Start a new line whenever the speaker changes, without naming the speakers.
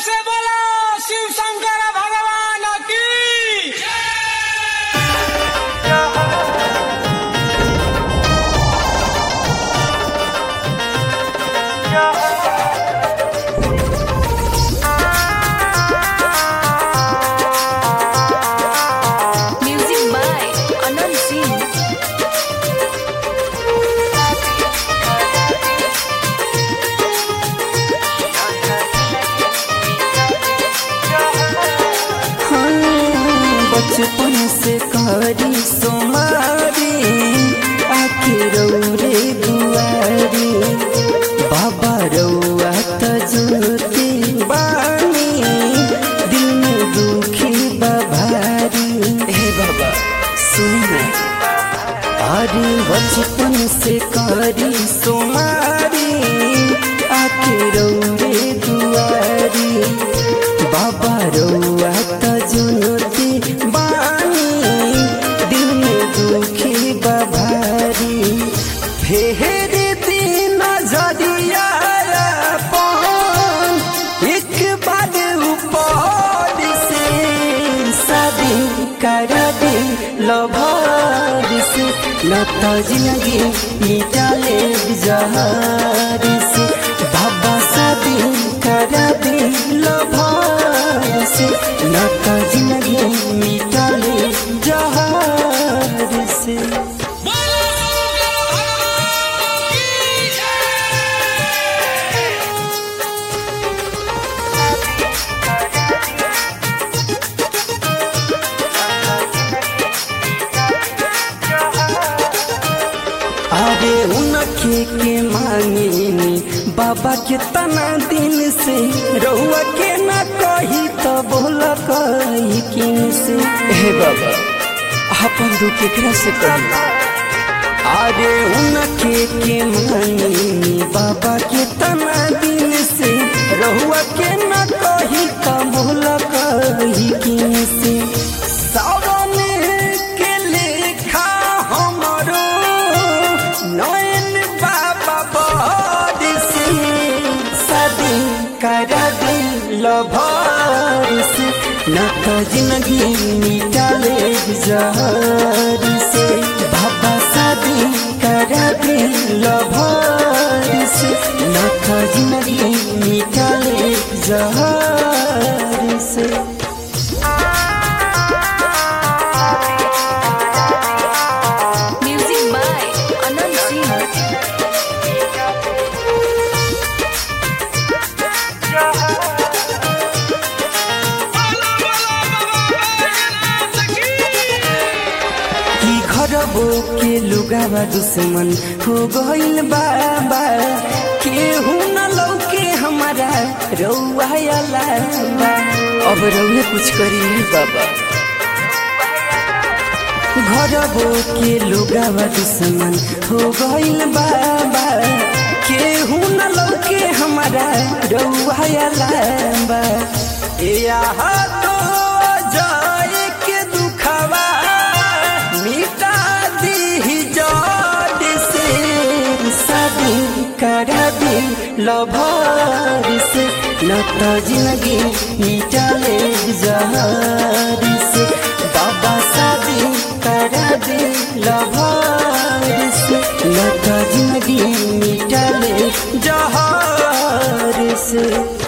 से बोलो शिव शंकर भगवान की
Music by Anand Singh.
बचपन से करी सोमारी आके रौरे दुआरी बाबा रौआ तजुती बानी दिल में दुखी बभारी हे बाबा सुन अरे बचपन से करी सोमारी आके रौरे दुआरी बाबा रौआ तजुनती बानी दिल में दुखी बभारी फेर दिन नजरिया अपन एक बार ऊपर से शादी कर दे लभार से लता जिंदगी मिटाले जहार से बाबा शादी कर दे लभार से लता जिंदगी मिटाले जहार से
बोलो शंकर भगवान की जय
अरे उनके के मांगेनी बाबा के तना दिन से रहुआ के ना कही तो बोल कही किन से हे बाबा अपन दुख केकरा से कही अरे उनके के मांगेनी बाबा के तना दिन से रहुआ के ना कही तो बोल कही किन से सावन के लेखा हमरो नयन बाबा बड़ से शादी कर दिल भर से न तो जिंदगी मिटाले जहर से बाबा शादी कर दिल भर से न तो जिंदगी मिटाले जहर से
Music by Anand Singh.
बोलो बोलो बाबा बैजनाथ की
कि घरबो के लुगावा दुश्मन हो गइल बाबा केहू न लौके हमारा रौआ अलावा अब रौए कुछ करी बाबा घरबो के लुगावा दुश्मन हो गइल बाबा केहू न लौके हमारा रौआ अलावा या तो जाए के दुखवा मिटा दी जड से शादी कर दी लभार से न तो जिंदगी मिटाले जहार से बाबा शादी कर दी लभार से न तो जिंदगी मिटाले जहार से